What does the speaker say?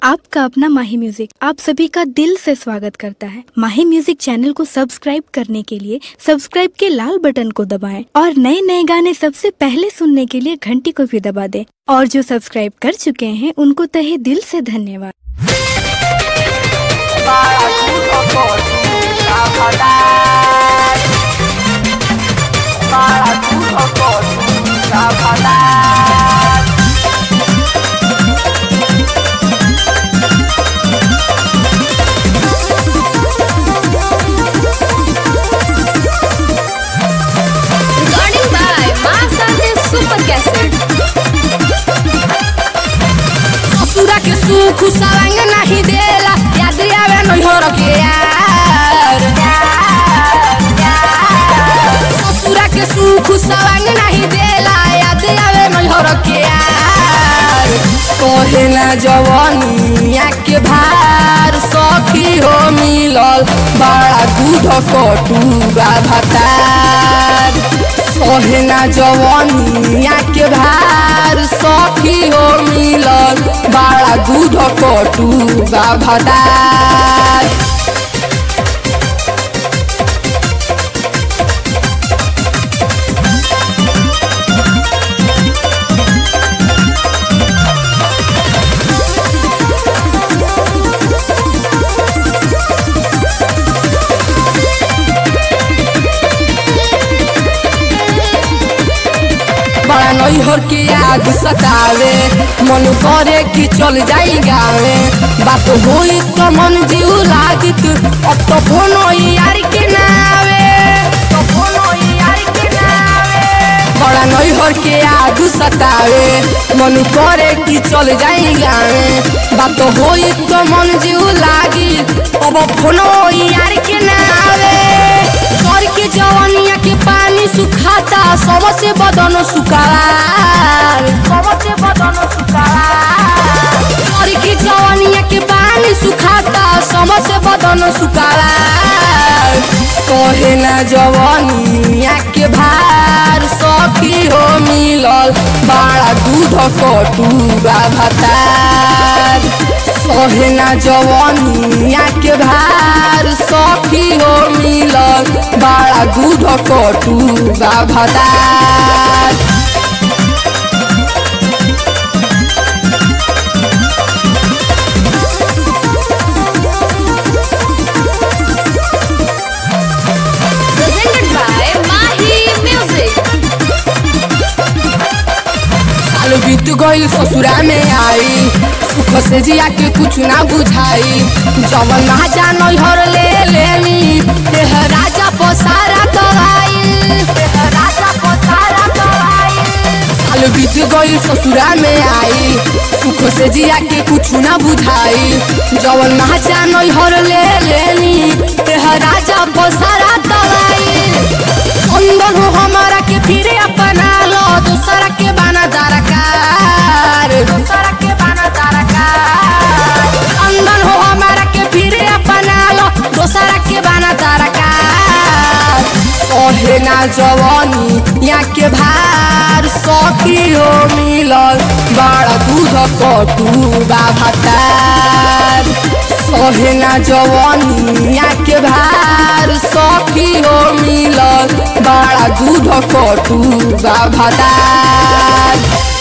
आपका अपना माही म्यूजिक आप सभी का दिल से स्वागत करता है माही म्यूजिक चैनल को सब्सक्राइब करने के लिए सब्सक्राइब के लाल बटन को दबाएं और नए नए गाने सबसे पहले सुनने के लिए घंटी को भी दबा दें और जो सब्सक्राइब कर चुके हैं उनको तहे दिल से धन्यवाद Recording by Masante Super Cassette. ससुरा के सुख सवांग नहीं देला याद आवे नैहर के यार ससुरा के सुख सवांग नहीं देला याद आवे नैहर के यार कहे ना जवानिया के भार सखी हो मिलल बड़ा दूध कटूरा भतार सोहना जवानिया के भार सखी हो मिलल बड़ा दूध कटूरा भतार बड़ा नैहर के याद सतावे मन करे कि चल जाई गावे बात होई तो मन जीव लागित अब तो फोनो यार के नावे तो फोनो यार के नावे बड़ा नैहर के याद सतावे मन करे कि चल जाई गावे बात होई तो मन जीव लागी अब फोनो यार के नावे कर के जवानिया के पानी सुखाता सबसे बदन सुखार सबसे बदन सुखार कर के जवानिया के पानी सुखाता सबसे बदन सुखार कहे ना जवानिया के भार सखी हो मिलल बड़ा दूध कटूरा भतार सोहना जवानिया के भार सखी हो मिलल बड़ा दूध कटूरा भतार Presented by Mahi Music. साल बीत गईल ससुरा में आई सुख से जिया के कुछ ना बुझाई जवन ना जान हर ले लेनी देह राजा पसारा दवाई देह राजा पसारा दवाई साल बीत गईल ससुरा में आई सुख से जिया के कुछ ना बुझाई जवन ना जान हर ले लेनी देह राजा पसारा दवाई अंदर हो हमारा के फिरे अपना लो दूसरा के बाना दरकार दूसरा के बाना दरकार अंदर हो हमारा के फिरे अपना लो दूसरा के बाना दरकार ओहे ना जवानी या के भार सखी हो मिलल बड़ा दूध कटूरा भतार सोहना जवानिया के भार सखी हो मिलल बड़ा दूध कटूरा भतार